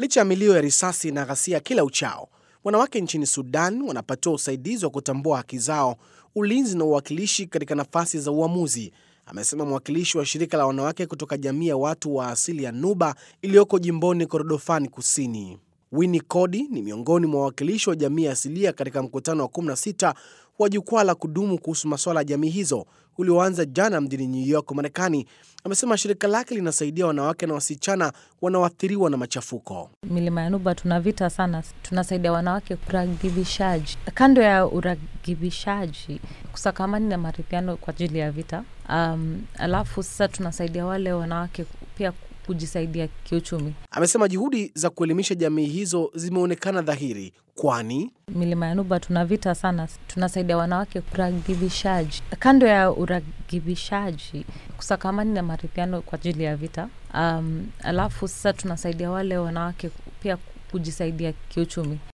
Licha ya milio ya risasi na ghasia kila uchao, wanawake nchini Sudan wanapatiwa usaidizi wa kutambua haki zao, ulinzi na uwakilishi katika nafasi za uamuzi, amesema mwakilishi wa shirika la wanawake kutoka jamii ya watu wa asili ya Nuba iliyoko jimboni Korodofani Kusini. Winnie Cody ni miongoni mwa wawakilishi wa jamii asilia katika mkutano wa 16 wa jukwaa la kudumu kuhusu masuala ya jamii hizo ulioanza jana mjini New York, Marekani. Amesema shirika lake linasaidia wanawake na wasichana wanaoathiriwa na machafuko. Milima ya Nuba tuna vita sana, tunasaidia wanawake uragibishaji. Kando ya uragibishaji, kusakamani na maridhiano kwa ajili ya vita. Um, alafu sasa tunasaidia wale wanawake pia kujisaidia kiuchumi. Amesema juhudi za kuelimisha jamii hizo zimeonekana dhahiri, kwani Milima ya Nuba tuna vita sana, tunasaidia wanawake uragibishaji. Kando ya uragibishaji, kusakamani na maridhiano kwa ajili ya vita. Um, alafu sasa tunasaidia wale wanawake pia kujisaidia kiuchumi.